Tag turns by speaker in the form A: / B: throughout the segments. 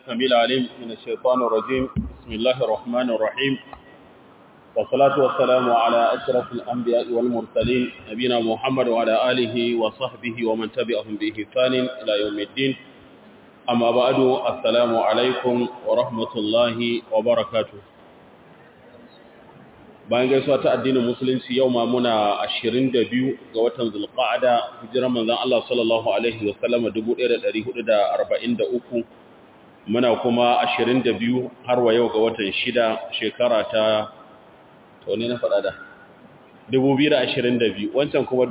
A: السميع العليم من الشيطان الرجيم بسم الله الرحمن الرحيم والصلاة والسلام على أشرف الأنبياء والمرسلين نبينا محمد وعلى آله وصحبه ومن تبعهم بإحسان إلى يوم الدين أما بعد السلام عليكم ورحمة الله وبركاته bayan gaisuwa ta addinin musulunci yau ma muna 22 ga watan zulqa'ada hijiran manzon Allah sallallahu alaihi wa sallam 1443 muna kuma 22 har wa yau ga watan 6 shekara ta to ne na faɗa da 2022 wancan kuma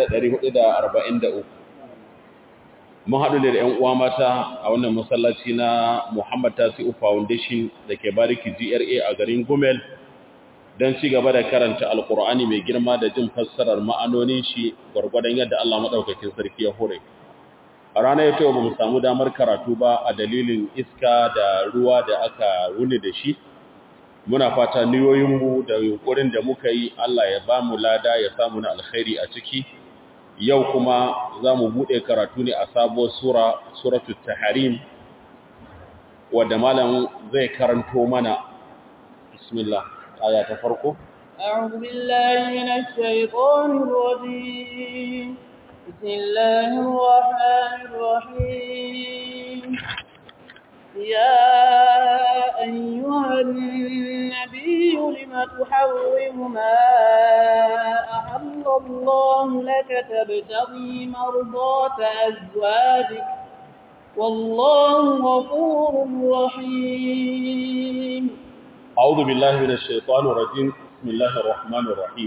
A: 1443 mun haɗu da ‘yan uwa mata a wannan masallaci na Muhammad Tasi'u Foundation da ke bariki GRA a garin Gumel don ci gaba da karanta Alƙur'ani mai girma da jin fassarar ma'anonin shi gwargwadon yadda Allah maɗaukakin sarki ya hore. A ranar yau ba mu samu damar karatu ba a dalilin iska da ruwa da aka wuni da shi. Muna fata niyoyinmu da yunƙurin da muka yi Allah ya ba mu lada ya samu na alkhairi a ciki. Yau kuma za mu buɗe karatu ne a sabuwar sura, suratul Taharim, wadda malam zai karanto mana. Bismillah. آية تفرقه
B: أعوذ بالله من الشيطان الرجيم بسم الله الرحمن الرحيم يا أيها النبي لم تحرم ما أحل الله لك تبتغي مرضات أزواجك والله غفور رحيم
A: أعوذ بالله من الشيطان الرجيم بسم الله الرحمن الرحيم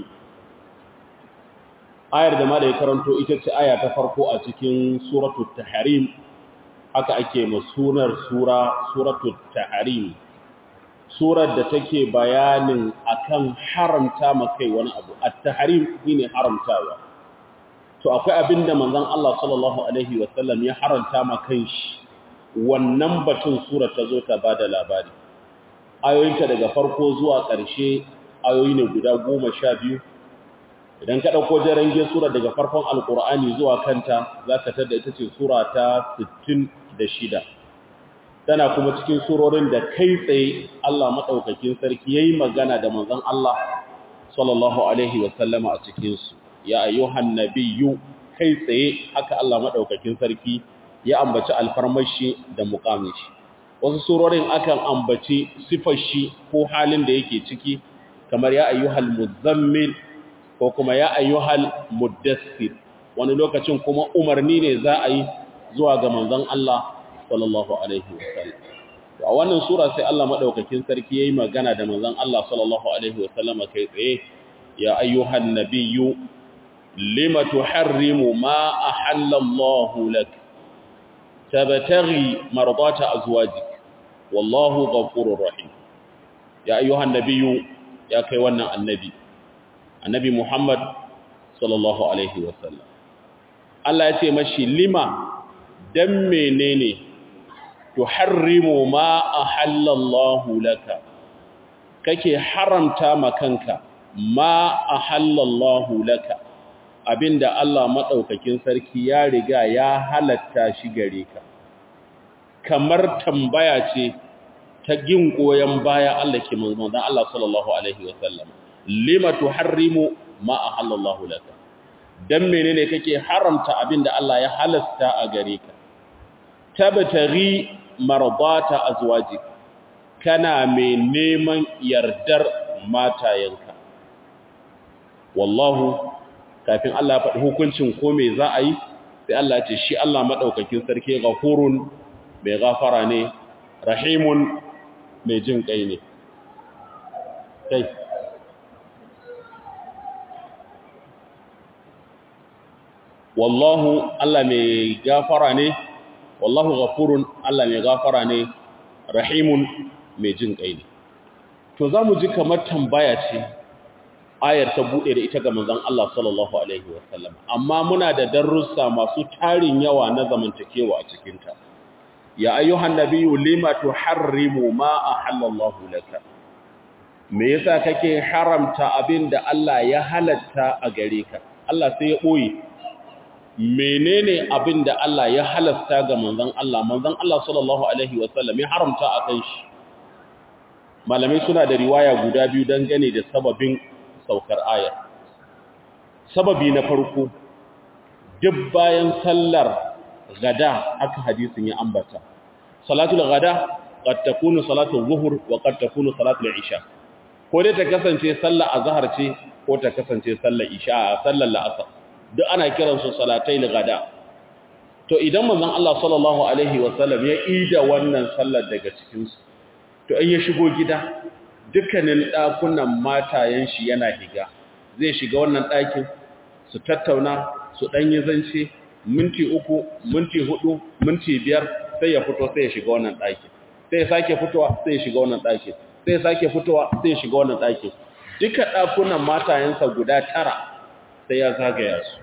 A: ayar da ma da ya karanto ita ce aya ta farko a cikin suratul tahrim haka ake masunar sura suratul tahrim surar da take bayanin akan haramta makai wani abu at-tahrim shine haramtawa to akwai abinda manzon Allah sallallahu alaihi wasallam ya haramta makan shi wannan batun sura ta zo ta bada labari ayoyinta daga farko zuwa ƙarshe ayoyi ne guda goma sha biyu idan ka ɗauko jarange sura daga farkon alƙur'ani zuwa kanta za ka tada ita ce sura ta 66 tana kuma cikin surorin da kai tsaye Allah maɗaukakin sarki ya yi magana da manzon Allah sallallahu alaihi wasallama a cikinsu ya ayyuhan nabiyyu kai tsaye haka Allah maɗaukakin sarki ya ambaci alfarmashi da muƙamin shi wasu surorin akan ambaci sifar shi ko halin da yake ciki kamar ya ayyuhal muzammil ko kuma ya ayyuhal muddassir wani lokacin kuma umarni ne za a yi zuwa ga manzon Allah sallallahu alaihi wasallam a wannan sura sai Allah madaukakin sarki yayi magana da manzon Allah sallallahu alaihi wasallam kai tsaye ya ayyuhan nabiyyu lima tuharrimu ma ahalla Allahu lak tabtaghi mardata azwajik wallahu ghafurur rahim ya ayyuhan nabiyyu ya kai wannan annabi annabi Muhammad sallallahu alaihi wasallam Allah ya ce mashi lima dan menene tuharrimu ma ahallallahu laka kake haramta makanka ma ahallallahu laka abinda Allah madaukakin sarki ya riga ya halatta shi gare ka kamar tambaya ce ta gin goyen baya Allah ke manzon Allah sallallahu alaihi wasallam lima tuharrimu ma ahallallahu laka dan menene kake haramta abinda Allah ya halasta a gare ka tabtaghi mardata azwajik kana mai neman yardar matayenka wallahu kafin Allah ya faɗi hukuncin ko me za a yi sai Allah ce shi Allah madaukakin sarki ghafurun mai gafara ne rahimun mai jin kai ne kai wallahu Allah mai gafara ne wallahu ghafurun Allah mai gafara ne rahimun mai jin kai ne to zamu ji kamar tambaya ce ayar ta bude da ita ga manzon Allah sallallahu alaihi wasallam amma muna da darussa masu tarin yawa na zamantakewa a cikin ta ya ayyuhan nabiyyu lima tuharrimu ma ahallallahu laka me yasa kake haramta abinda Allah ya halatta a gare ka Allah sai ya boye menene abin da Allah ya halasta ga manzon Allah manzon Allah sallallahu alaihi wasallam ya haramta a kan shi malamai suna da riwaya guda biyu dangane da sababin saukar ayar sababi na farko duk bayan sallar gada aka hadisin ya ambata salatul gada qad takunu salatul zuhur wa qad takunu salatul isha ko dai ta kasance sallar azhar ce ko ta kasance sallar isha sallar la'asar duk ana kiransu salatai gada to idan manzon Allah sallallahu alaihi wasallam ya ida wannan sallar daga cikin su to in ya shigo gida dukkanin dakunan matayen shi yana higa zai shiga wannan dakin su tattauna su danyi zance minti uku minti hudu minti biyar sai ya fito sai ya shiga wannan dakin sai ya sake fitowa sai ya shiga wannan dakin sai ya sake fitowa sai ya shiga wannan dakin duka dakunan matayensa guda tara sai ya zagaya su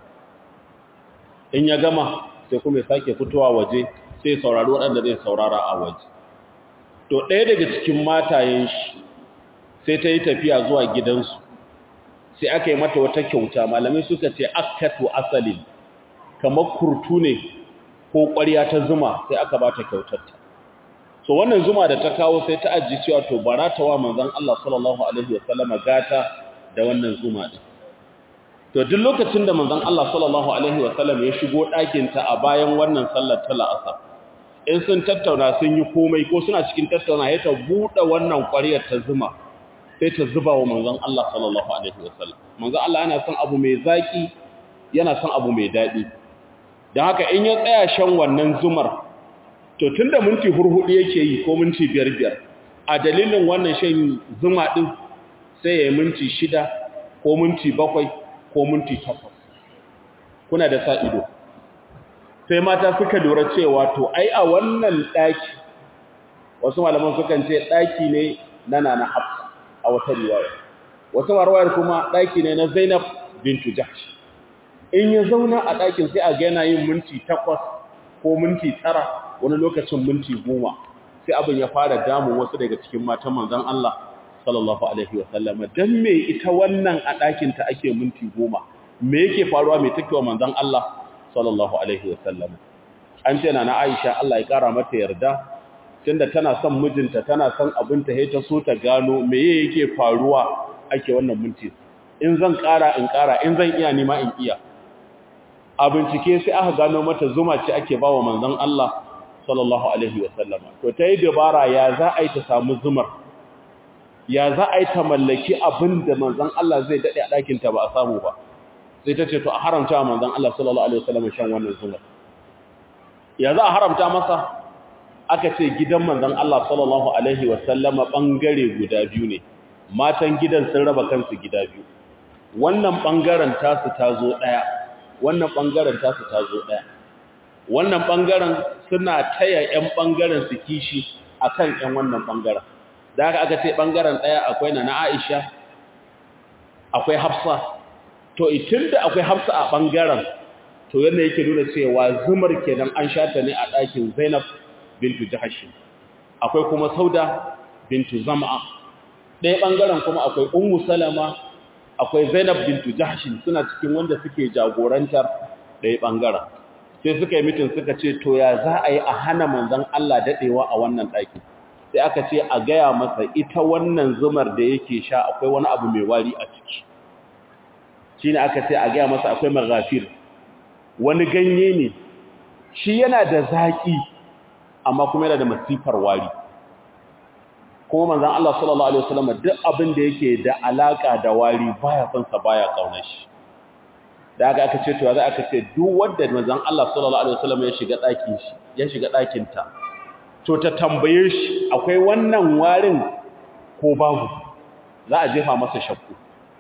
A: in ya gama sai kuma ya sake fitowa waje sai saurari waɗanda zai saurara a waje to ɗaya daga cikin matayen shi sai ta yi tafiya zuwa gidansu sai aka yi mata wata kyauta malamai suka ce akatu asalin kamar kurtu ne ko ƙwarya ta zuma sai aka ba ta kyautarta so wannan zuma da ta kawo sai ta ajiye cewa to bara ta wa manzon Allah sallallahu alaihi wasallama gata da wannan zuma din to duk lokacin da manzon Allah sallallahu alaihi wasallam ya shigo ɗakin ta a bayan wannan sallar ta la'asar in sun tattauna sun yi komai ko suna cikin tattauna ya ta buɗe wannan ƙwariyar ta zuma sai ta zuba wa manzon Allah sallallahu alaihi wasallam manzon Allah yana son abu mai zaki yana son abu mai daɗi don haka in ya tsaya shan wannan zumar to tunda minti hurhudu yake yi ko minti biyar biyar a dalilin wannan shan zuma ɗin sai ya yi minti shida ko minti bakwai ko minti takwas kuna da sa ido sai mata suka lura cewa to ai a wannan ɗaki wasu malaman sukan ce ɗaki ne na nana hafsa a wata riwaya wasu marwayar kuma ɗaki ne na zainab bintu jahsh in ya zauna a ɗakin sai a ga yana yin minti takwas ko minti tara wani lokacin minti goma sai abin ya fara damun wasu daga cikin matan manzon Allah sallallahu alaihi wa sallam dan me ita wannan a ɗakin ta ake minti goma me yake faruwa me take wa manzon Allah sallallahu alaihi wa sallam an ce na Aisha Allah ya kara mata yarda tunda tana son mijinta tana son abinta sai ta so ta gano me yake faruwa ake wannan minti in zan kara in kara in zan iya nima in iya a bincike sai aka gano mata zuma ce ake bawa manzon Allah sallallahu alaihi wa sallama to tayi dabara ya za a yi ta samu zumar ya za a yi ta mallaki abin da manzan Allah zai daɗe a ɗakinta ba a samu ba sai ta ce to a haramta wa manzan Allah sallallahu Alaihi wasallam shan wannan zumar ya za a haramta masa aka ce gidan manzan Allah sallallahu Alaihi wasallama ɓangare guda biyu ne matan gidan sun raba kansu gida biyu wannan ɓangaren tasu ta zo ɗaya wannan ɓangaren tasu ta zo ɗaya wannan ɓangaren suna taya 'yan ɓangaren su kishi a kan 'yan wannan ɓangaren da haka aka ce ɓangaren ɗaya akwai na na Aisha akwai Hafsa to itin da akwai Hafsa a ɓangaren to yadda yake nuna cewa zumar kenan an shata ne a ɗakin Zainab bintu Jahash akwai kuma Sauda bintu Zam'a ɗaya ɓangaren kuma akwai Ummu Salama akwai Zainab bintu Jahash suna cikin wanda suke jagorantar ɗaya ɓangaren sai suka yi mitin suka ce to ya za a yi a hana manzon Allah daɗewa a wannan ɗakin sai aka ce a gaya masa ita wannan zumar da yake sha akwai wani abu mai wari a ciki shi ne aka ce a gaya masa akwai maghafir wani ganye ne shi yana da zaƙi amma kuma yana da masifar wari kuma manzan Allah sallallahu Alaihi wasallam duk abin da yake da alaƙa da wari baya son sa baya ƙaunar shi da aka aka ce to za aka ce duk wanda manzan Allah sallallahu Alaihi wasallam ya shiga ɗakin shi ya shiga ɗakinta to ta tambaye shi akwai wannan warin ko babu za a jefa masa shakku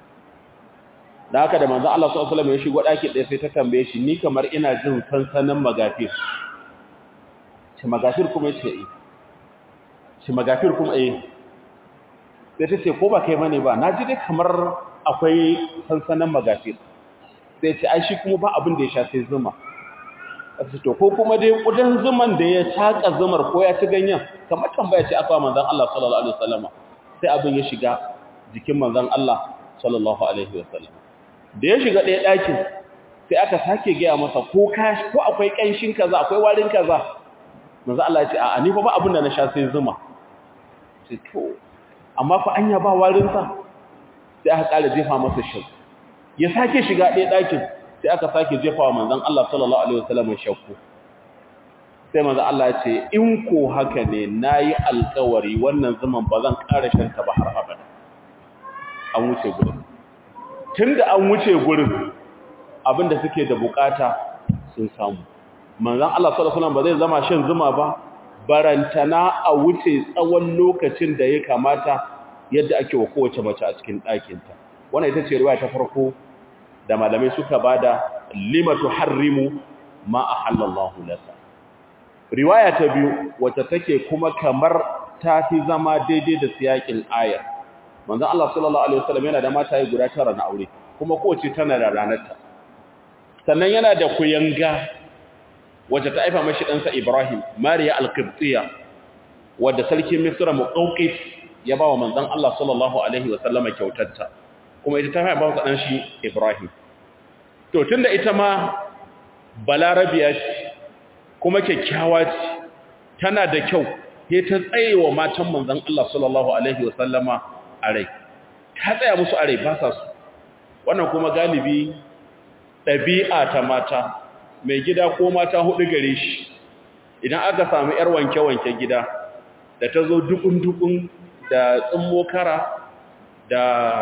A: da haka da manzo Allah sallallahu alaihi wasallam ya shigo daki ɗaya sai ta tambaye shi ni kamar ina jin sansanin magafir shi magafir kuma yace eh shi magafir kuma eh sai ta ce ko ba kai bane ba naji dai kamar akwai sansanin magafir sai ce ai shi kuma ba abin da ya sha sai zuma to ko kuma dai kudan zuman da ya taka zumar ko ya ci ganyen kamar tambaya ce aka manzon Allah sallallahu alaihi wasallam sai abin ya shiga jikin manzon Allah sallallahu alaihi wasallam da ya shiga ɗaya ɗakin sai aka sake gaya masa ko ka ko akwai kanshin kaza akwai warin kaza manzo Allah ya ce a ni fa ba abin da na sha sai zuma sai to amma fa anya ba warin sa sai aka kara jefa masa shakku ya sake shiga ɗaya ɗakin sai aka sake jefa wa manzon Allah sallallahu alaihi wasallam shakku sai manzon Allah ya ce in ko haka ne nayi alƙawari wannan zaman ba zan ƙara shan ta ba har abada an wuce gurin tunda an wuce gurin abinda suke da bukata sun samu manzon Allah sallallahu alaihi wasallam ba zai zama shan zuma ba barantana a wuce tsawon lokacin da ya kamata yadda ake wa kowace mace a cikin ɗakinta wannan ita ce riwaya ta farko da malamai suka bada limatu harrimu ma ahallallahu laka riwaya ta biyu wacce take kuma kamar ta fi zama daidai da siyakin ayar manzon Allah sallallahu alaihi wasallam yana da mataye guda tara na aure kuma kowace tana da ranarta sannan yana da kuyanga wacce ta aifa mashi ɗansa Ibrahim Mariya al-Qibtiyya wadda sarkin Misra Muqawqis ya ba wa manzon Allah sallallahu alaihi wasallama kyautarta kuma ita ta haifa ba ɗan shi Ibrahim to tunda ita ma balarabiya ce kuma kyakkyawa ce tana da kyau sai ta tsaye wa matan manzon Allah sallallahu alaihi wasallama a rai ta tsaya musu a rai ba sa su wannan kuma galibi ɗabi'a ta mata mai gida ko mata hudu gare shi idan aka samu ‘yar wanke-wanke gida da ta zo dukun-dukun da tsimmo kara da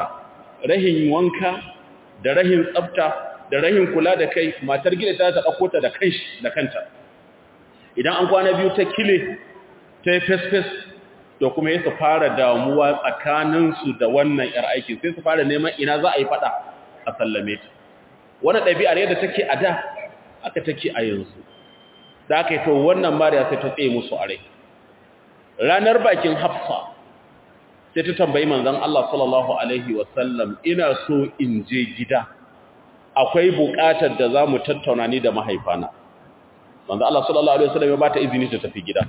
A: rahin wanka da rahin tsafta da rahin kula da kai matar gida ta ta ɗauko ta da kanshi da kanta idan an kwana biyu ta kile ta yi fes-fes da kuma ya su fara damuwa tsakaninsu da wannan ‘yar aikin sai su fara neman ina za a yi fada a sallame ta wani ɗabi'ar yadda take a da aka take a yanzu da aka yi to wannan mariya sai ta tsaye musu a rai ranar bakin hafsa sai ta tambayi manzan Allah sallallahu Alaihi wasallam ina so in je gida akwai buƙatar da za mu tattauna ni da mahaifana manzan Allah sallallahu Alaihi wasallam ya ba ta izini ta tafi gida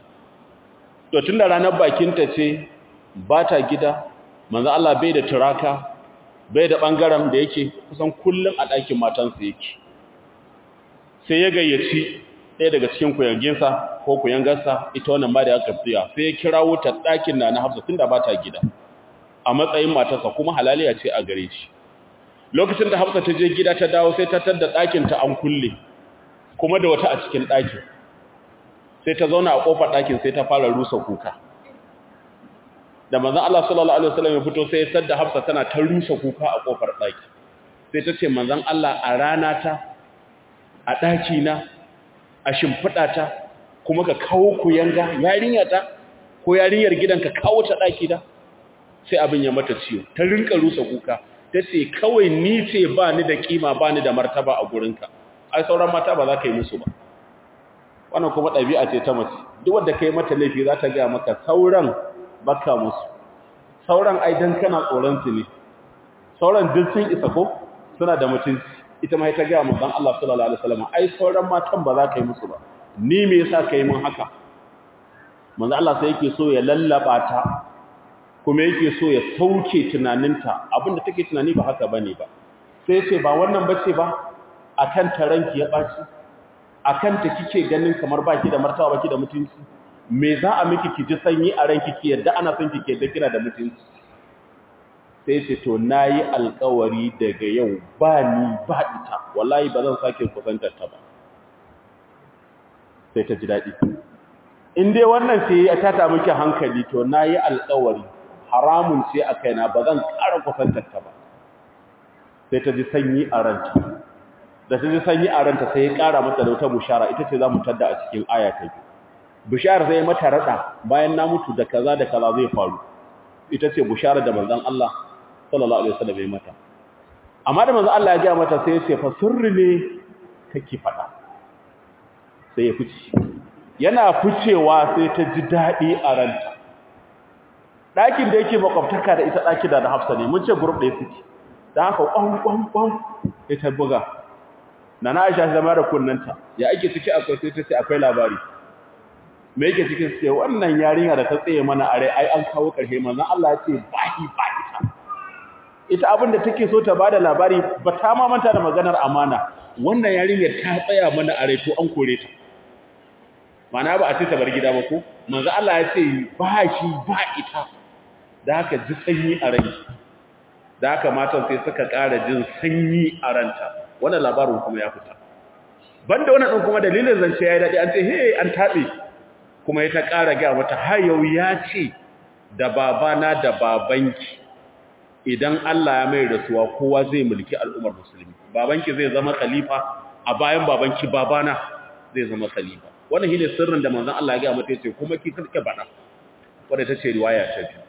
A: to tun da ranar bakinta ce ba ta gida manzan Allah bai da turaka bai da ɓangaren da yake kusan kullum a ɗakin matansa yake sai ya gayyaci ɗaya daga cikin kuyanginsa ko kuyangarsa ita wannan ma da aka fiya sai ya kirawo ta ɗakin na na hafsa tun da ba ta gida a matsayin matarsa kuma halaliya ce a gare shi lokacin da hafsa ta je gida ta dawo sai ta tadda ɗakin ta an kulle kuma da wata a cikin ɗakin sai ta zauna a ƙofar ɗakin sai ta fara rusa kuka da manzon Allah sallallahu alaihi wasallam ya fito sai ya sadda hafsa tana ta rusa kuka a ƙofar ɗaki sai ta ce manzon Allah a rana ta a ɗaki na a shimfiɗa ta kuma ka kawo ku yanga yarinya ta ko yarinyar gidan ka kawo ta ɗaki da sai abin ya mata ciwo ta rinka rusa kuka ta ce kawai ni ce ba ni da kima ba ni da martaba a gurinka ai sauran mata ba za ka yi musu ba wannan kuma ɗabi'a ce ta mace duk wanda ka yi mata laifi za ta gaya maka sauran baka musu sauran ai dan kana tsoron su ne sauran duk sun isa ko suna da mutunci ita ma ta gaya manzon Allah sallallahu alaihi wasallam ai sauran matan ba za ka yi musu ba ni me yasa ka yi mun haka manzon Allah sai yake so ya lallaba ta kuma yake so ya sauke tunaninta abinda take tunani ba haka bane ba sai ya ce ba wannan bace ba akan taranki ya baci akan ta kike ganin kamar baki da martaba baki da mutunci me za a miki ki ji sanyi a ranki ki yadda ana son ki ke da kina da mutunci sai ce to nayi alƙawari daga yau ba ni ba ita wallahi ba zan sake kusantar ta ba sai ta ji daɗi in dai wannan sai ya tata miki hankali to nayi alƙawari haramun ce a kaina ba zan ƙara kusantar ta ba sai ta ji sanyi a ranta da ta ji sanyi a ranta sai ya ƙara mata da wata bushara ita ce za mu tadda a cikin aya ta biyu bushara sai mata rada bayan na mutu da kaza da kaza zai faru ita ce bushara da manzon Allah sallallahu alaihi wasallam ya mata amma da manzon Allah ya ga mata sai ya ce fa sirri ne kake fada sai ya fice yana ficewa sai ta ji dadi a ranta dakin da yake makwabtaka da ita daki da Hafsa ne mun ce group ɗaya suke dan haka kwan kwan kwan sai ta buga nana Aisha zama da kunnanta ya ake ciki akwai sai ta ce akwai labari me yake cikin sai wannan yarinya da ta tsaye mana are ai an kawo karshe manzon Allah ya ce bahi ba ita ita abin da take so ta bada labari ba ta ma manta da maganar amana wannan yarinyar ta tsaya mana a to an kore ta mana ba a ce ta bar gida ba ko manzo Allah ya ce ba shi ba ita da haka ji sanyi a rai da haka matan sai suka ƙara jin sanyi a ranta wannan labarin kuma ya fita banda wannan din kuma dalilin zance yayi dadi an ce he an tabe kuma ya ta ƙara ga mata har yau ya ce da babana da babanki idan Allah ya mai rasuwa kowa zai mulki al'ummar musulmi babanki zai zama khalifa a bayan babanki babana zai zama khalifa wannan shine sirrin da manzon Allah ya ga mata yace kuma ki kake bada wanda tace riwaya ta biyu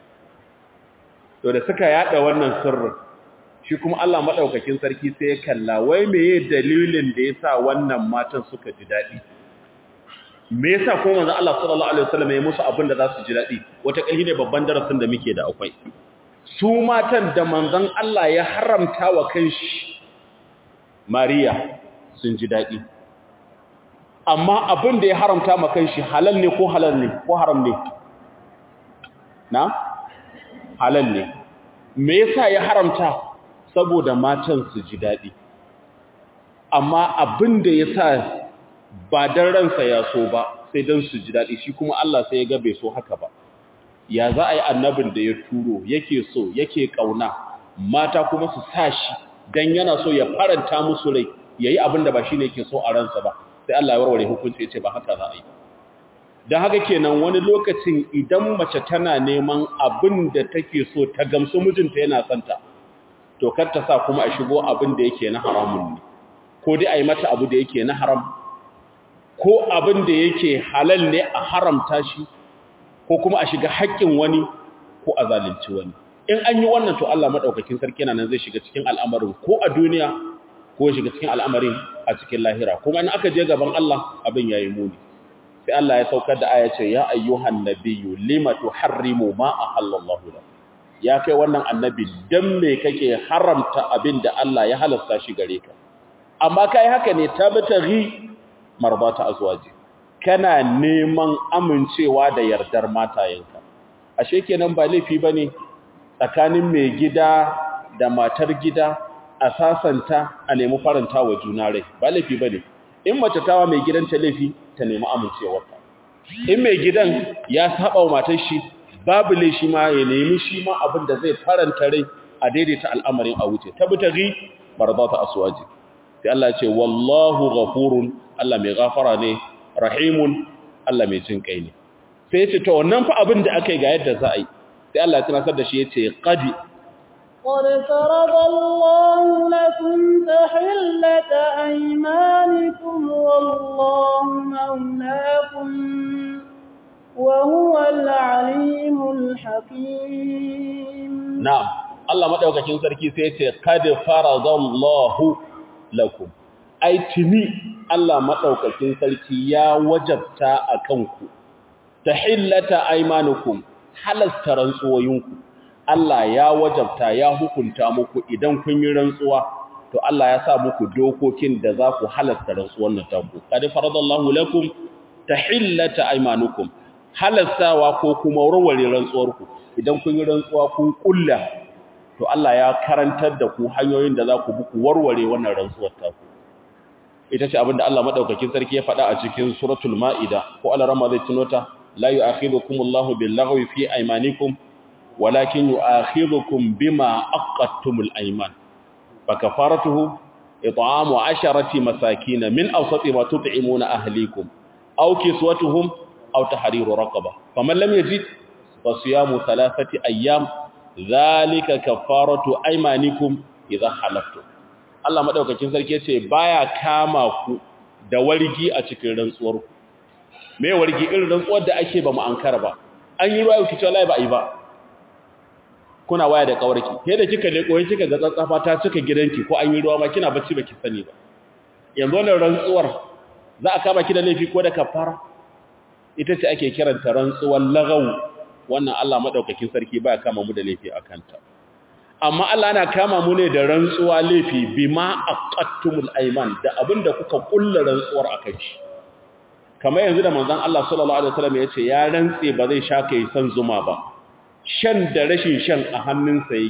A: to da suka yada wannan sirrin shi kuma Allah madaukakin sarki sai ya kalla wai meye dalilin da yasa wannan matan suka ji dadi me yasa kuma manzon Allah sallallahu alaihi wasallam ya musu abin da za su ji dadi wata kai ne babban darasin da muke da akwai su matan da manzon Allah ya haramta wa kanshi Mariya sun ji dadi amma abin da ya haramta ma kanshi halal ne ko halal ne ko haram ne na halal ne me yasa ya haramta saboda matan su ji dadi amma abin da yasa ba dan ransa ya so ba sai dan su ji dadi shi kuma Allah sai ya ga bai so haka ba ya za a yi annabin da ya turo yake so yake kauna mata kuma su sa shi dan yana so ya faranta musu rai yayi abin da ba shine yake so a ransa ba sai Allah ya warware hukunci ya ce ba haka za a yi don haka kenan wani lokacin idan mace tana neman abin da take so ta gamsu mijinta yana santa to kar ta sa kuma a shigo abin da yake na haramun ne ko dai a yi mata abu da yake na haram ko abin da yake halal ne a haramta shi ko kuma a shiga haƙƙin wani ko a zalunci wani in an yi wannan to Allah madaukakin sarki nan zai shiga cikin al'amarin ko a duniya ko shiga cikin al'amarin a cikin lahira kuma in aka je gaban Allah abin yayi muni sai Allah ya saukar da aya ce ya ayyuhan nabiyyu lima tuharrimu ma ahallallahu lak ya kai wannan annabi dan me kake haramta abin da Allah ya halasta shi gare ka amma kai haka ne tabtaghi marbata azwaji kana neman amincewa da yardar matayenka ashe kenan ba laifi bane tsakanin mai gida da matar gida a sasanta a nemi faranta wa juna rai ba laifi bane in mace tawa mai gidanta laifi ta nemi amincewarta in mai gidan ya saba wa matar shi babu laifi ma ya nemi shi ma abin da zai faranta rai a daidaita al'amarin a wuce tabtaghi barzata aswaji sai Allah ya ce wallahu ghafurun Allah mai gafara ne rahimun Allah mai jin kai ne sai ya ce to wannan fa abin da aka yi ga yadda za a yi sai Allah ya tunasar da shi ya ce qadi
B: قد فرض الله لكم تحلة أيمانكم والله مولاكم وهو العليم الحكيم
A: na'am Allah madaukakin sarki sai ya ce qad faradallahu lakum ai tuni Allah madaukakin sarki ya wajabta akan ku tahillata aymanukum halasta rantsuwoyinku Allah ya wajabta ya hukunta muku idan kun yi rantsuwa to Allah ya sa muku dokokin da za ku halasta rantsuwan nan taku qad faradallahu lakum tahillata aymanukum halastawa ko kuma warware rantsuwarku idan kun yi rantsuwa kun kulla to Allah ya karantar da ku hanyoyin da za ku bi ku warware wannan rantsuwar taku ita ce abinda Allah madaukakin sarki ya faɗa a cikin suratul maida ko Allah rama zai tunota la yu'akhidukumullahu bil-laghwi fi aymanikum walakin yu'akhidhukum bima aqadtumul ayman fakafaratuhu it'amu 'asharati masakin min awsati ma tut'imuna ahlikum aw kiswatuhum aw tahriru raqaba faman lam yajid fasiyamu thalathati ayyam dhalika kafaratu aymanikum idha halaftum Allah madaukakin sarki yace baya kama ku da wargi a cikin rantsuwar ku me wargi irin rantsuwar da ake ba mu ankara ba an yi ruwa kici wallahi ba yi ba kuna waya da kawarki sai da kika leko sai kika ga tsatsafa ta cika gidanki ko an yi ruwa ma kina bacci baki sani ba yanzu wannan rantsuwar za a kama ki da laifi ko da kafara ita ce ake kiranta rantsuwar lagaw wannan Allah madaukakin sarki baya kama mu da laifi akan ta amma Allah yana kama mu ne da rantsuwa laifi bima aqattumul ayman da abinda kuka kulla rantsuwar akan shi kamar yanzu da manzon Allah sallallahu alaihi wasallam ya ce ya rantse ba zai sha kai san zuma ba shan da rashin shan a hannunsa yake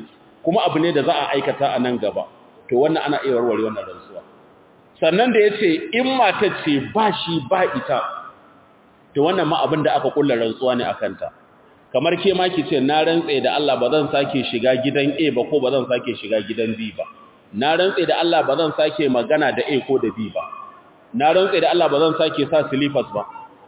A: kuma abu ne da za a aikata a nan gaba to wannan ana iya warware wannan rantsuwa sannan da yace in mata ce ba shi ba ita to wannan ma abin da aka kulla rantsuwa ne akan ta kamar ke ma ki ce na rantsa da Allah ba zan sake shiga gidan A ba ko ba zan sake shiga gidan B ba na rantsa da Allah ba zan sake magana da A ko da B ba na rantsa da Allah ba zan sake sa slippers ba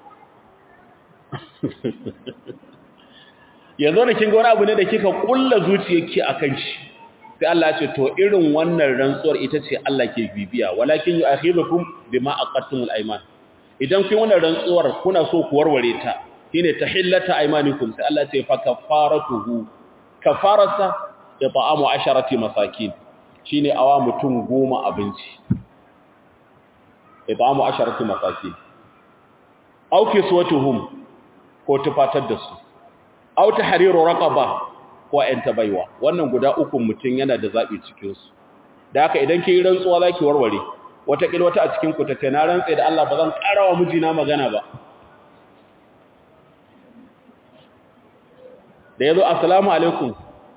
A: yanzu da kin ga wani abu ne da kika kulla zuciyarki akan shi sai Allah ya ce to irin wannan rantsuwar ita ce Allah ke bibiya walakin yu'akhidukum bima aqattumul ayman idan kun wannan rantsuwar kuna so ku warware ta shine tahillata aymanikum sai Allah ya ce fa kafaratuhu kafarasa it'amu asharati masakin shine awa mutum goma abinci it'amu asharati masakin aw kiswatuhum ko tufatar da su aw tahriru raqaba ko ƴan baiwa wannan guda uku mutum yana da zabi cikin su da haka idan kin rantsuwa zaki warware wata kil wata a cikin ku tace na rantsa da Allah ba zan karawa mijina magana ba da yazo assalamu alaikum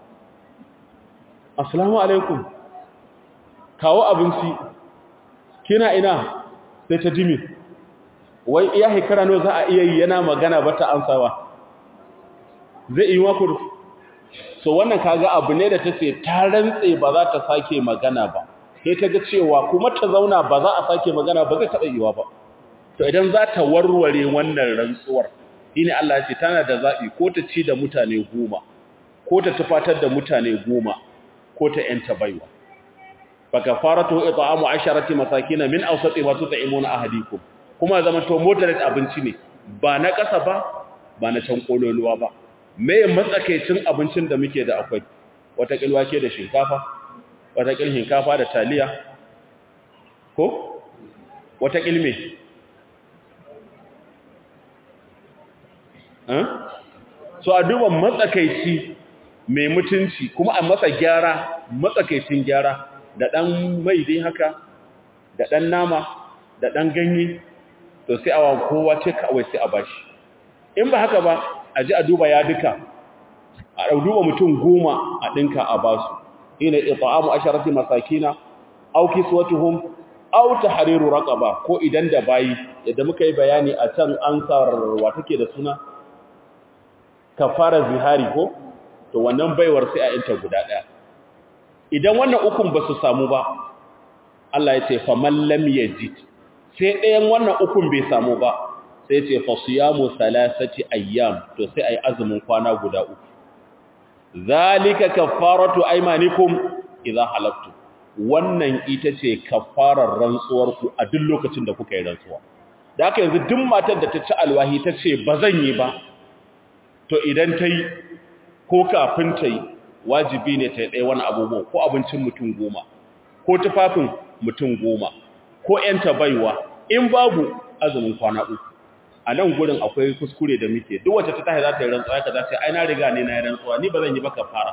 A: assalamu alaikum kawo abinci kina ina sai ta dimi wai iya hekara no za a iya yi yana magana ba ta amsawa zai yi maku so wannan kaga abu ne da ta ce ta rantse ba za ta sake magana ba sai ta ga cewa kuma ta zauna ba za a sake magana ba zai taɓa yiwa ba to idan za ta warware wannan rantsuwar shine Allah ya ce tana da zaɓi ko ta ci da mutane goma ko ta tufatar da mutane goma ko ta yanta baiwa fa kafaratu it'amu asharati masakin min awsati ma tut'imuna ahadikum kuma zaman to moderate abinci ne ba na ƙasa ba ba na can kololuwa ba me matsakaicin abincin da muke da akwai wata kilwa ke da shinkafa wata kil shinkafa da taliya ko wata kilme so a duba matsakaici mai mutunci kuma a masa gyara matsakaicin gyara da ɗan mai dai haka da ɗan nama da ɗan ganye to sai awa kowa ce kawai sai a bashi in ba haka ba a ji a duba ya duka a duba mutum goma a ɗinka a basu ina ita'amu asharati masakina aw kiswatuhum aw tahriru raqaba ko idan da bayi yadda muka yi bayani a can ansar wa take da suna kafara zihari ko to wannan baiwar sai a yanta guda daya idan wannan ukun ba su samu ba Allah ya ce faman lam yajid sai ɗayan wannan ukun bai samu ba sai ce fa siyamu salasati ayyam to sai ai azumin kwana guda uku zalika kaffaratu aymanikum idza halaftu wannan ita ce kaffarar rantsuwar ku a duk lokacin da kuka yi rantsuwa da haka yanzu duk matar da ta ci alwahi ta ce ba zan yi ba to idan ta yi ko kafin ta yi wajibi ne ta yi ɗaya wani abubuwa ko abincin mutum goma ko tufafin mutum goma ko ‘yanta baiwa in babu azumin kwana uku a nan gurin akwai kuskure da muke duk wacce ta tahi za ta yi rantsuwa ka za ta yi ai na riga ne na yi rantsuwa ni ba zan yi baka fara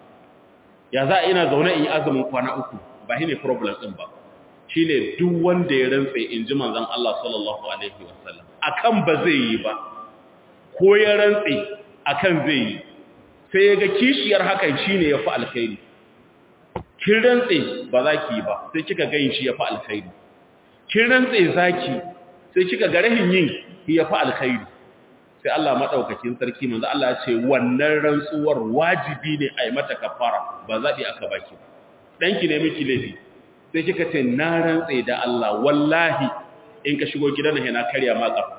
A: ya za a ina zaune in yi azumin kwana uku ba shi ne problem ɗin ba shi ne duk wanda ya rantse in ji manzan Allah sallallahu alaihi wasallam akan ba zai yi ba ko ya rantse akan zai yi sai ya ga kishiyar hakan shi ne ya fi alkhairi kin rantse ba za ki yi ba sai kika ga yin shi ya fi alkhairi kin rantse za ki sai kika ga rahin yin ya fi alkhairi sai Allah maɗaukakin sarki manzo Allah ya ce wannan rantsuwar wajibi ne a yi mata kafara ba zaɓi aka baki ɗanki ne miki laifi sai kika ce na rantse da Allah wallahi in ka shigo gidan nan yana karya ma ƙafa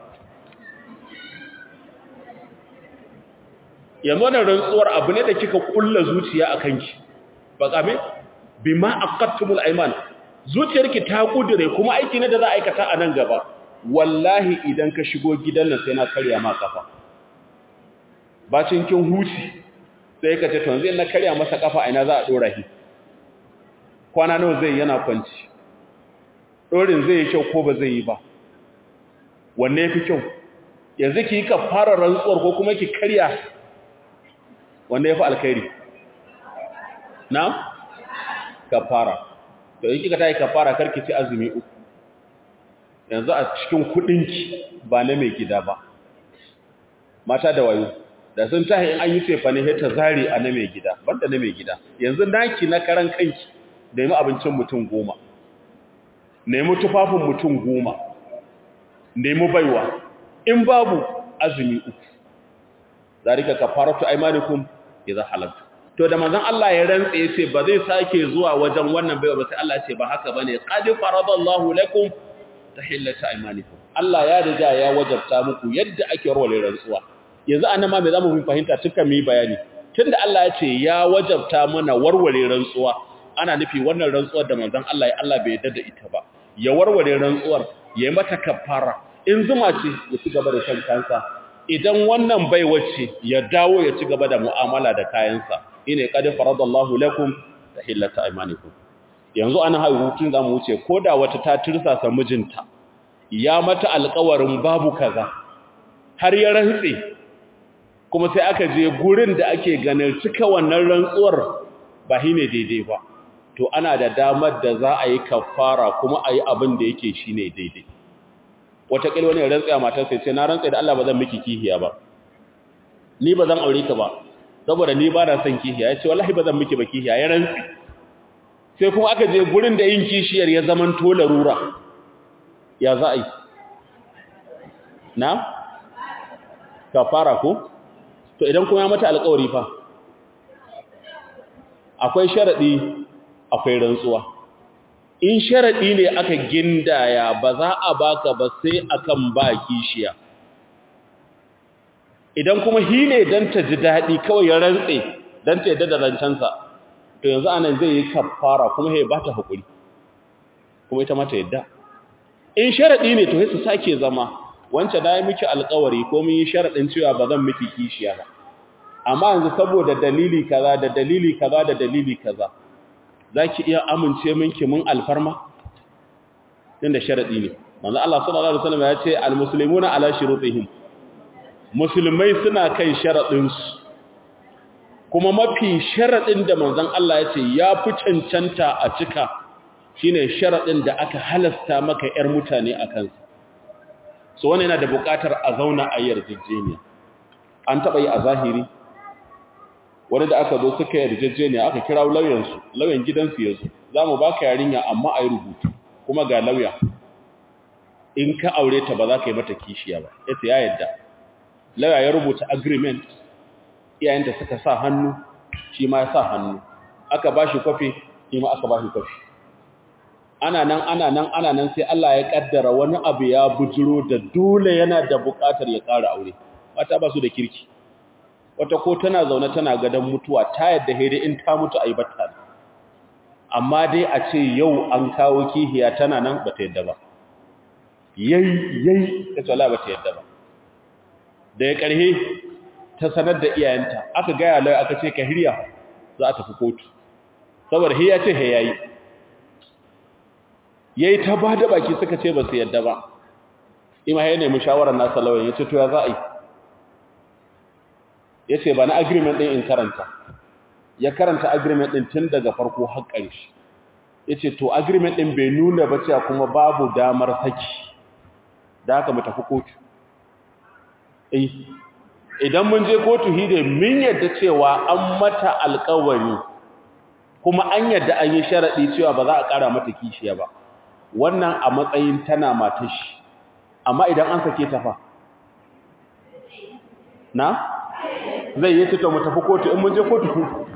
A: yanzu wannan rantsuwar abu ne da kika kulla zuciya a kanki ba kame bima aqattumul ayman zuciyarki ta kudure kuma aiki ne da za a aikata a nan gaba wallahi idan ka shigo gidan nan sai na karya ma kafa bacin kin huci sai ka ce to yanzu na karya masa kafa ina za a dora shi kwana nawa zai yana kwanci dorin zai yi kyau ko ba zai yi ba wanne yafi kyau yanzu ki yi ka fara rantsuwar ko kuma ki karya wanda ya fi alkhairi na kafara to yi kika tayi kafara karki ci azumi uku yanzu a cikin kudinki ba na mai gida ba mata da wayo da sun tahi in an yi cefa ne ta zari a na mai gida banda na mai gida yanzu naki na karan kanki nemi abincin mutum goma nemi tufafin mutum goma nemi baiwa in babu azumi uku zalika kafaratu aymanikum idza halaltu to da manzon Allah ya rantsa yace ba zai sake zuwa wajen wannan baiwa ba sai Allah ya ce ba haka bane qad faradallahu lakum tahillata aymanikum Allah ya riga ya wajabta muku yadda ake rawale rantsuwa yanzu anan ma me zamu mun fahimta tukan mi bayani tunda Allah ya ce ya wajabta mana warware rantsuwa ana nufi wannan rantsuwar da manzon Allah ya Allah bai yarda da ita ba ya warware rantsuwar ya yi mata kafara in zuma ce ya ci gaba da shan kansa idan wannan bai wacce ya dawo ya ci gaba da mu'amala da kayansa ine qad faradallahu lakum tahillata aymanikum yanzu ana hutun zamu wuce koda wata ta tirsasa mijinta ya mata alƙawarin babu kaza har ya rantse kuma sai aka je gurin da ake ganin cika wannan rantsuwar ba ne daidai ba to ana da damar da za a yi kafara kuma a yi abin da yake shi ne daidai wataƙil wani rantsaya matar sai ce na rantsaya da Allah ba zan miki kihiya ba ni ba zan aure ka ba saboda ni ba na son kihiya ya ce wallahi ba zan miki ba kihiya ya rantsi sai kuma aka je gurin da yin kishiyar ya zaman to larura ya za a yi na kafara ko to idan kuma ya mata alƙawari fa akwai sharaɗi akwai rantsuwa in sharaɗi ne aka gindaya ba za a baka ba sai akan ba kishiya idan kuma hi ne don ta ji daɗi kawai ya rantse don ta yadda da rancensa to yanzu anan zai yi kafara kuma ya ba ta haƙuri kuma ita mata yadda in sharaɗi ne to sai su sake zama wancan da ya miki alƙawari ko mun yi sharaɗin cewa ba zan miki kishiya ba amma yanzu saboda dalili kaza da dalili kaza da dalili kaza zaki iya amince minki mun alfarma din da sharadi ne manzo Allah sallallahu alaihi wasallam ya ce almuslimuna ala shurutihim musulmai suna kan sharadin su kuma mafi sharadin da manzon Allah ya ce ya fi cancanta a cika shine sharadin da aka halasta maka yar mutane akan sa so wannan yana da buƙatar a zauna a yarjejeniya an taba yi a zahiri wani da aka zo suka yarjejeniya aka kira lauyansu lauyan gidansu ya zo za mu baka yarinya amma a yi rubutu kuma ga lauya in ka aure ta ba za ka yi mata kishiya ba ya ya yadda lauya ya rubuta agreement iyayenta suka sa hannu shi ma ya sa hannu aka ba shi kwafi shi ma aka ba shi kwafi ana nan ana nan ana nan sai Allah ya kaddara wani abu ya bujiro da dole yana da buƙatar ya ƙara aure mata ba su da kirki wata ko tana zaune tana gadon mutuwa ta yadda haidai in ta mutu a yi batta amma dai a ce yau an kawo kihiya tana nan ba ta yadda ba yayi yayi ta tsala ba ta yadda ba da ya karhe ta sanar da iyayenta aka gaya lai aka ce ka hirya za a tafi kotu saboda hiya ce he yayi yayi ta ba da baki suka ce ba su yadda ba ima ya nemi shawarar nasa lawan ya ce to ya za a yi ya ce ba na agreement ɗin in karanta ya karanta agreement ɗin tun daga farko har ƙarshe ya ce to agreement ɗin bai nuna ba cewa kuma babu damar saki da haka mu tafi kotu idan mun je kotu hide min yadda cewa an mata alkawari kuma an yadda an yi sharaɗi cewa ba za a ƙara mata kishiya ba wannan a matsayin tana matashi amma idan an sake ta fa na zai yi to mu tafi kotu in mun je kotu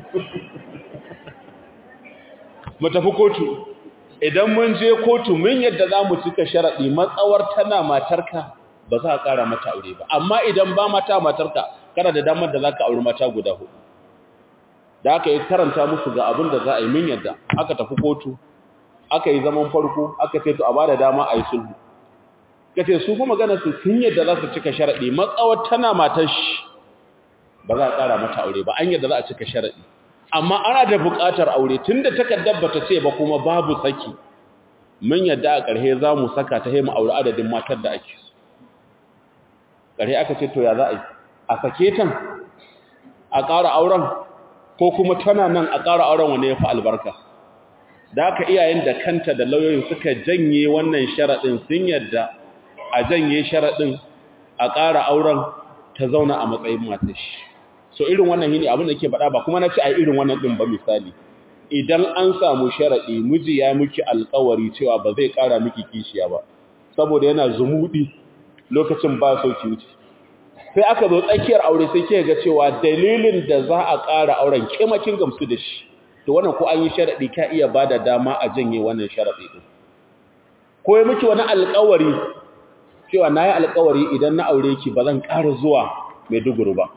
A: mu tafi kotu idan mun je kotu mun yadda za mu cika sharaɗi matsawar tana matarka ba za a ƙara mata aure ba amma idan ba mata matarka kana da damar da za ka auri mata guda hudu da aka yi karanta musu ga abin da za a yi min yadda aka tafi kotu aka yi zaman farko aka ce to a ba da dama a yi sulhu ka ce su kuma magana su sun yadda za su cika sharaɗi matsawar tana matar shi ba za a ƙara mata aure ba an yadda za a cika sharaɗi amma ana da buƙatar aure tun da takardar ba ta ce ba kuma babu saki mun yadda a ƙarhe za mu saka ta haimu aure adadin matar da ake so ƙarhe aka ce to ya za a yi a sake tan a ƙara auren ko kuma tana nan a ƙara auren wanda ya fi albarka da aka iyayen da kanta da lauyoyin suka janye wannan sharaɗin sun yadda a janye sharaɗin a ƙara auren ta zauna a matsayin matashi so irin wannan shine abin da ke faɗa ba kuma na ci a irin wannan din ba misali idan an samu sharadi miji ya miki alƙawari cewa ba zai ƙara miki kishiya ba saboda yana zumudi lokacin ba so ki wuce sai aka zo tsakiyar aure sai ke ga cewa dalilin da za a ƙara auren kimakin gamsu da shi to wannan ko an yi sharadi ka iya bada dama a janye wannan sharadi din ko ya miki wani alƙawari cewa nayi alƙawari idan na aure ki ba zan ƙara zuwa Maiduguri ba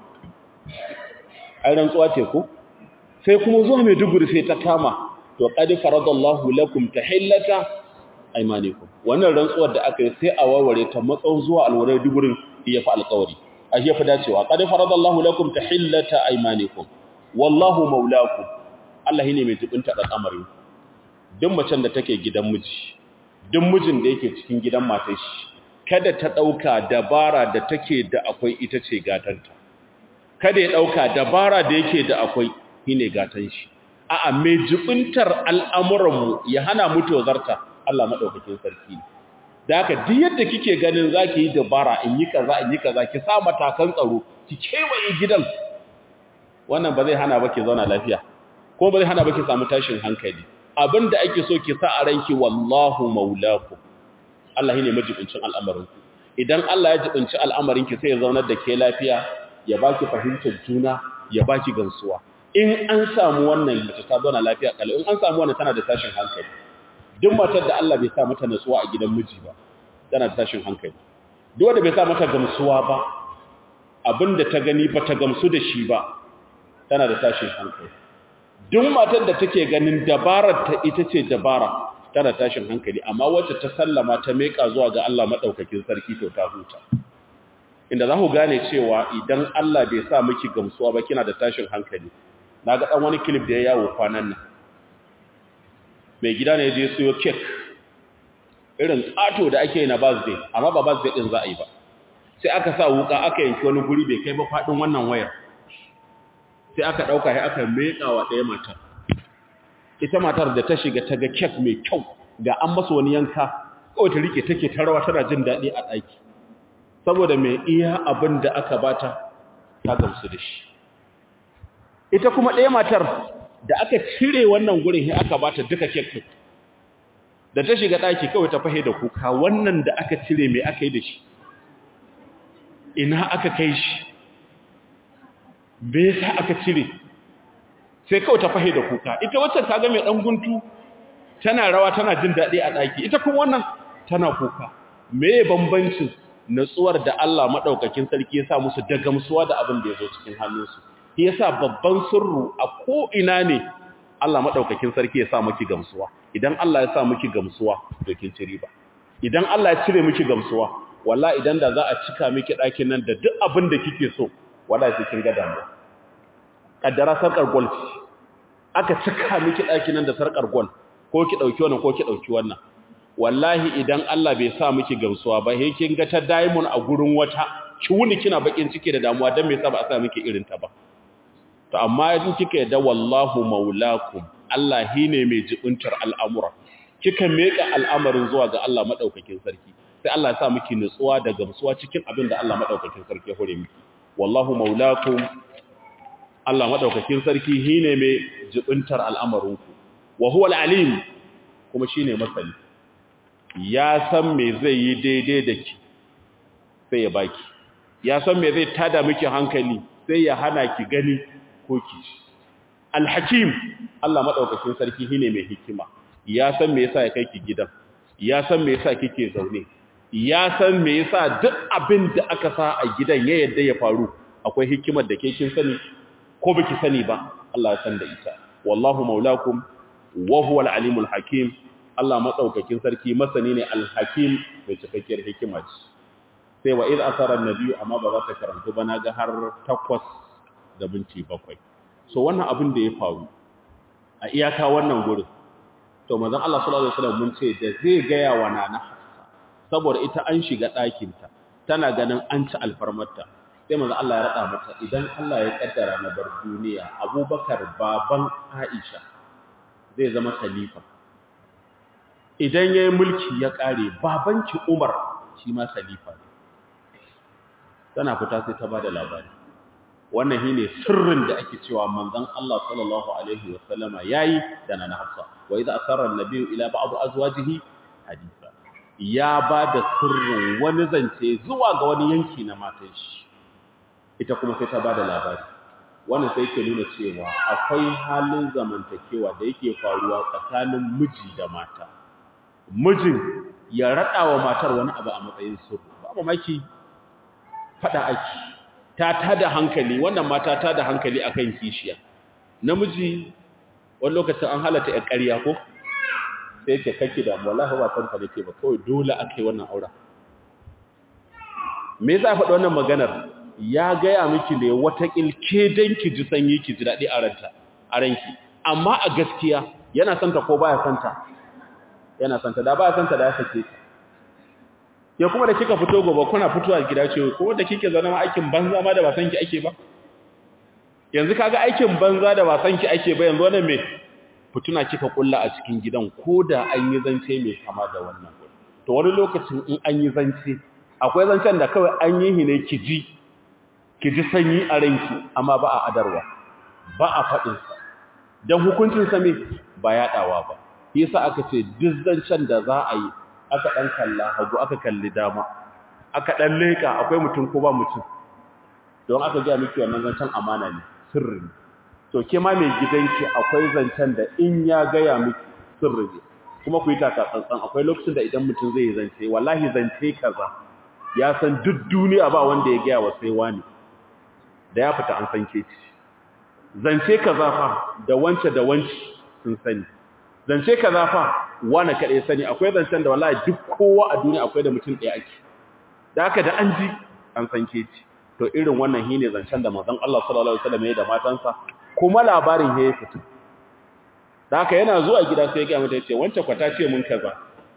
A: ai rantsuwa ce ko sai kuma zuwa Maiduguri sai ta kama to qad faradallahu lakum tahillata aymanikum wannan rantsuwar da aka yi sai a warware ta matsayin zuwa alwarai dugurin iya fa alƙawari a shi ya fi dacewa qad faradallahu lakum tahillata aymanikum wallahu maulakum Allah ne mai jibinta al'amari duk macen da take gidan miji duk mijin da yake cikin gidan matar shi kada ta dauka dabara da take da akwai ita ce gatanta kada ya dauka dabara da yake da akwai shine gatan shi a'a mai jibintar al'amuranmu ya hana mu tozarta Allah madaukakin sarki da haka duk yadda kike ganin zaki yi dabara in yi kaza in yi kaza ki sa matakan tsaro ki kewaye gidan wannan ba zai hana ba ki zauna lafiya ko ba zai hana ba ki samu tashin hankali abinda ake so ki sa a ranki wallahu maulaku Allah ne majibincin al'amarinku idan Allah ya jibinci al'amarinki sai ya zaunar da ke lafiya ya baki fahimtar juna ya baki gansuwa in an samu wannan mace ta zauna lafiya kalau in an samu wannan tana da tashin hankali duk matar da Allah bai sa mata nutsuwa a gidan miji ba tana da tashin hankali duk wanda bai sa mata gamsuwa ba abinda ta gani ba ta gamsu da shi ba tana da tashin hankali duk matar da take ganin dabarar ta ita ce dabara tana tashin hankali amma wacce ta sallama ta meka zuwa ga Allah madaukakin sarki to ta huta inda za ku gane cewa idan Allah bai sa miki gamsuwa ba kina da tashin hankali naga dan wani clip da ya yawo kwanan nan mai gida ne je siyo cake irin kato da ake yi na birthday amma ba birthday din za a yi ba sai aka sa wuka aka yanki wani guri bai kai ba fadin wannan wayar sai aka dauka sai aka meka wa ɗaya matar ita matar da ta shiga ta ga cake mai kyau ga an masa wani yanka kawai ta rike take ta rawa tana jin daɗi a ɗaki saboda mai iya abin da aka bata ta gamsu da shi ita kuma ɗaya matar da aka cire wannan gurin sai aka bata duka cake din da ta shiga ɗaki kawai ta fahe da kuka wannan da aka cire mai aka yi da shi ina aka kai shi bai sa aka cire sai kawai ta fahe da kuka ita wacce ta ga mai ɗan guntu tana rawa tana jin daɗi a ɗaki ita kuma wannan tana kuka me bambancin natsuwar da Allah maɗaukakin sarki ya sa musu da gamsuwa da abin da ya zo cikin hannunsu shi yasa babban sirru a ko ina ne Allah maɗaukakin sarki ya sa miki gamsuwa idan Allah ya sa miki gamsuwa to kin ci riba idan Allah ya cire miki gamsuwa wallahi idan da za a cika miki ɗakin nan da duk abin da kike so wallahi sai kin ga damuwa kaddara sarkar gold aka cika miki ɗakin nan da sarkar gold ko ki dauki wannan ko ki dauki wannan wallahi idan Allah bai sa miki gamsuwa ba he kin ga ta diamond a gurin wata ki wuni kina bakin ciki da damuwa dan me yasa ba a sa miki irin ta ba to amma idan kika yadda wallahu maulakum Allah ne mai jibuntar al'amura kika meka al'amarin zuwa ga Allah madaukakin sarki sai Allah ya sa miki nutsuwa da gamsuwa cikin abin da Allah madaukakin sarki ya hore miki wallahu maulakum Allah madaukakin sarki shine mai jibuntar al'amarinku wa huwa al-alim kuma shine masani ya san me zai yi daidai da ki sai ya baki ya san me zai tada miki hankali sai ya hana ki gani ko ki al-hakim Allah madaukakin sarki shine mai hikima ya san me yasa ya kai ki gidan ya san me yasa kike zaune ya san me yasa duk abin da aka sa a gidan ya yadda ya faru akwai hikimar da ke kin sani ko baki sani ba Allah ya san da ita wallahu maulakum wa huwa al-alimul hakim Allah madaukakin sarki masani ne al-hakim mai cikakkiyar hikima ce sai wa idh asara an-nabiy amma ba za ta karantu ba naga har takwas da binci bakwai so wannan abin da ya faru a iyaka wannan gurin to manzon Allah sallallahu alaihi wasallam mun ce da zai gaya wa nana saboda ita an shiga ɗakin ta tana ganin an ci alfarmarta sai manzon Allah ya rada mata idan Allah ya kaddara na bar duniya Abubakar baban Aisha zai zama khalifa idan yayi mulki ya kare babanki Umar shi ma khalifa ne tana fita sai ta bada labari wannan shine sirrin da ake cewa manzon Allah sallallahu alaihi wasallama yayi da nana Hafsa wa idza asarra an-nabiyyu ila ba'd azwajihi hadisa ya bada sirrin wani zance zuwa ga wani yanki na matan shi ita kuma sai ta bada labari wannan sai ke nuna cewa akwai halin zamantakewa da yake faruwa tsakanin miji da mata mijin ya rada wa matar wani abu a matsayin sirri ba mamaki fada ake ta tada hankali wannan mata ta da hankali akan kishiya namiji wani lokacin an halata ya ƙarya ko sai ce kake da wallahi ba san ka nake ba kawai dole akai wannan aura me yasa faɗi wannan maganar ya gaya miki ne wata kilke dan ki ji sanyi ki ji dadi a ranta a ranki amma a gaskiya yana santa ko baya santa yana santa da baya santa da ya sake ya kuma da kika fito gobe kuna fitowa gida ce ko da kike zama ma aikin banza ma da ba san ki ake ba yanzu kaga aikin banza da ba san ki ake ba yanzu wannan me fituna kika kulla a cikin gidan koda an yi zance mai kama da wannan to wani lokacin in an yi zance akwai zancen da kawai an yi ne ki ji ki ji sanyi a ranki amma ba a adarwa ba a faɗin sa dan hukuncin sa me ba yaɗawa ba yasa aka ce duk zancen da za a yi aka ɗan kalla hagu aka kalli dama aka ɗan leƙa akwai mutum ko ba mutum don aka gaya miki wannan zancen amana ne sirri ne to ke ma mai gidanki akwai zancen da in ya gaya miki sirri ne kuma ku yi taka tsantsan akwai lokacin da idan mutum zai zance wallahi zance kaza ya san duk duniya ba wanda ya gaya wa sai wani da ya fita an san ke ci zance kaza fa da wance da wance sun sani zance kaza fa wani kaɗai sani akwai zancen da wallahi duk kowa a duniya akwai da mutum ɗaya ake da haka da an ji an san ke ci to irin wannan shi ne zancen da manzon Allah sallallahu alaihi wasallam ya da matansa kuma labarin ya fito da haka yana zuwa gida sai ya ga mata yace wancan kwata ce mun kaza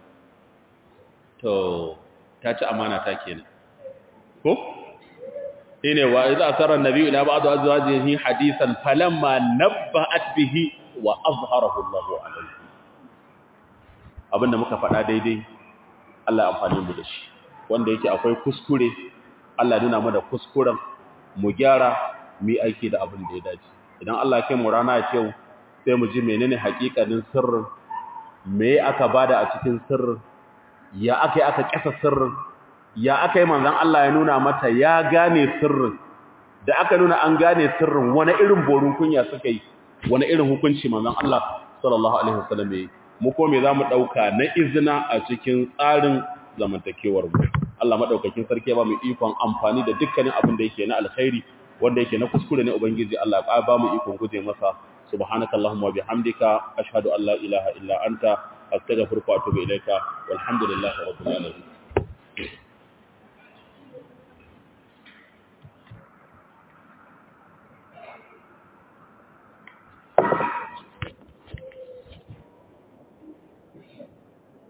A: to ta ci amana ta kenan ko ine wa idza asara an-nabi ila ba'd azwajihi hadithan falamma nabba'at bihi wa azharahu Allahu alayhi abinda muka faɗa daidai Allah ya amfani mu da shi wanda yake akwai kuskure Allah nuna mu da kuskuren mu gyara mu aiki da abin da ya dace idan Allah ya kai mu rana ya ce sai mu ji menene hakikanin sirrin me aka bada a cikin sirrin ya aka yi aka kasa sirrin ya aka yi manzon Allah ya nuna mata ya gane sirrin da aka nuna an gane sirrin wani irin borun kunya suka yi wani irin hukunci manzon Allah sallallahu alaihi wasallam yayi mu ko me zamu dauka na izina a cikin tsarin zamantakewar mu Allah madaukakin sarki ba mu ikon amfani da dukkanin abin da yake na alkhairi wanda yake na kuskure ne ubangiji Allah ya ba mu ikon guje masa subhanakallahumma wa bihamdika ashhadu an la ilaha illa anta astaghfiruka wa atubu ilaika walhamdulillahi rabbil alamin